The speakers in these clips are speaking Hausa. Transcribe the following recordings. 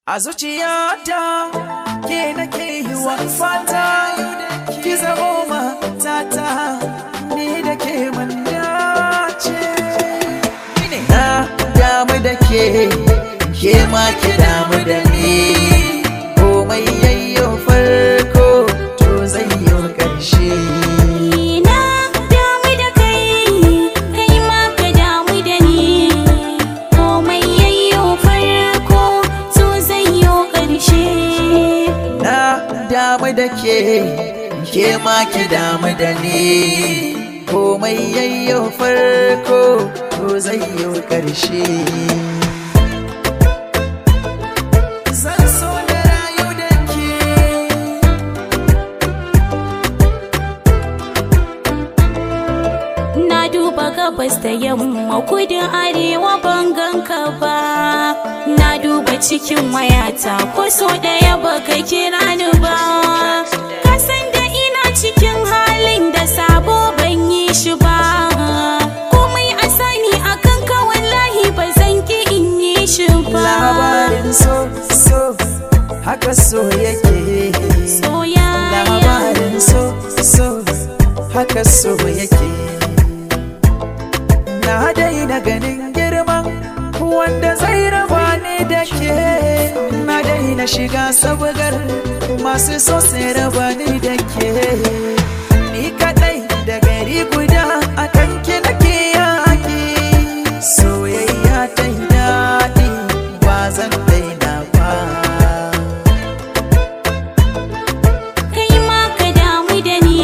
A zuciyata ke nake yi wa fata ki zamo matata ni da ke mun dace. Na damu da ke, ke ma ki damu da ni. Komai yayyo farko to zai yi ƙarshe. Na damu da kai, kai ma ka damu da ni. Komai yayyo farko, so zai yo ƙarshe. Na damu da ke, ke ma ki damu da ni. Komai yayyo farko to zai yi ƙarshe. Zan so na rayu da ke. Na duba gabas da yamma kudin arewa ban ganka ba. Na duba cikin wayata ko so ɗaya baka kira ni ba. Ka san da ina cikin halin da sabo ban yi shi ba. Komai a sani akan ka wallahi ba zan ki in yi shi ba. Labarin so so haka so yake. Soyayya. Labarin so so haka so yake. Na daina ganin girman wanda zai raba ni da ke. Na daina shiga sabgar masu so sai raba ni da ke. Ni kadai da gari guda a kanki nake yaki. Soyayya ta yi daɗi ba zan daina ba. kai ma ka damu da ni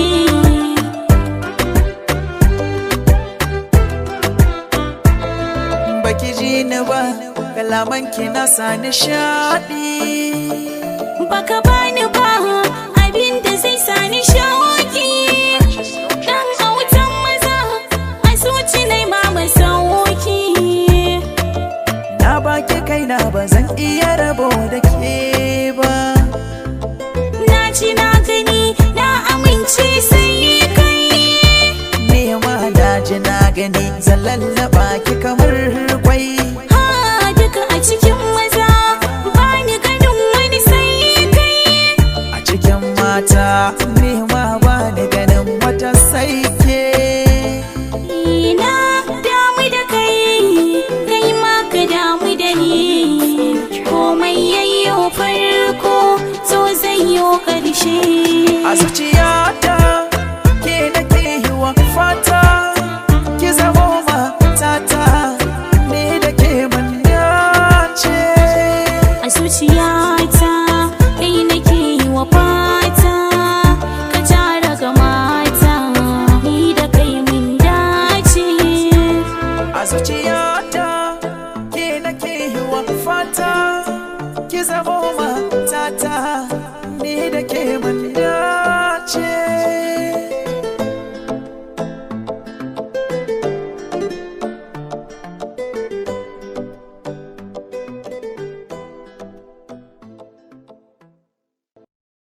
baki ji ni ba kalaman ki na sa nishaɗi baka bani ba abin da zai sani shauki dan autan maza a zuci nai ma masauki na baki kaina ba zan iya rabo da ke ba na ji na gani na amince sai kai nema na ji na gani zan lallaba ki kamar kwai ha duka a cikin maza bani ganin wani sai kai a cikin mata nema ba ni ganin wata sai ke na damu da kai kai ma ka damu da ni komai yayyo farko so zai yo ƙarshe a zuciyata ke nake yi wa fata ki zamo matata ni da ke mun dace a zuciyata kai nake yi wa fata ka tara ga mata ni da kai mun dace a zuciyata ke nake yi wa fata ki zamo matata ni da ke mun dace